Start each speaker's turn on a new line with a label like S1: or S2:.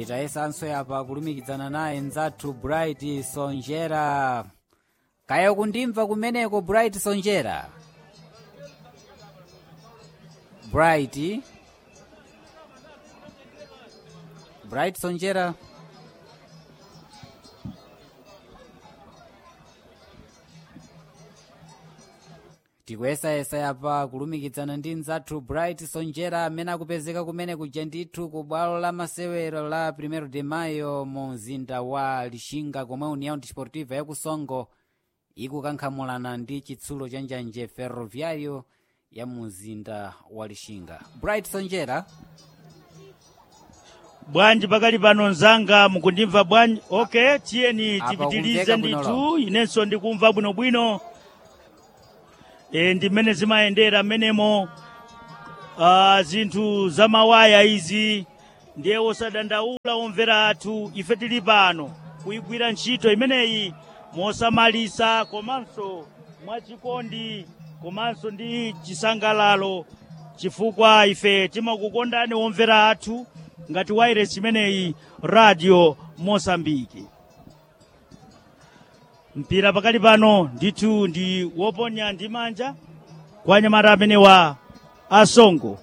S1: titayesanso yapa kulumikizana naye mzathu bright sonjera kaya kundimva kumeneko bright sonjera bright bright sonjera tikuyesayesa yapa kulumikizana ndi mzathu bright sonjera amene akupezeka kumene kuja ndithu ku bwalo la masewero la primero de mayo mu mzinda wa lixinga komwe união desportiva yakusongo ikukankhamulana ndi chitsulo cha njanje ferroviário ya mu mzinda wa lixinga bright sonjera
S2: bwanji pakali pano mzanga mukundimva bwanji okay tiyeni
S1: Apa
S2: tipitilize
S1: kumveka bwino
S2: ndithu inenso ndikumva bwinobwino e, ndi mmene zimayendera mmenemo uh, zinthu za mawaya izi ndiye wosadandaula omvera athu ife tili pano kuyigwira ntchito imeneyi mosamalisa komanso mwachikondi komanso ndi chisangalalo chifukwa ife timakukondani omvera athu ngati wairesi imeneyi radio mosambiki mpira pakali pano ndithu ndi woponya ndi manja kwa anyamata amene wa asongo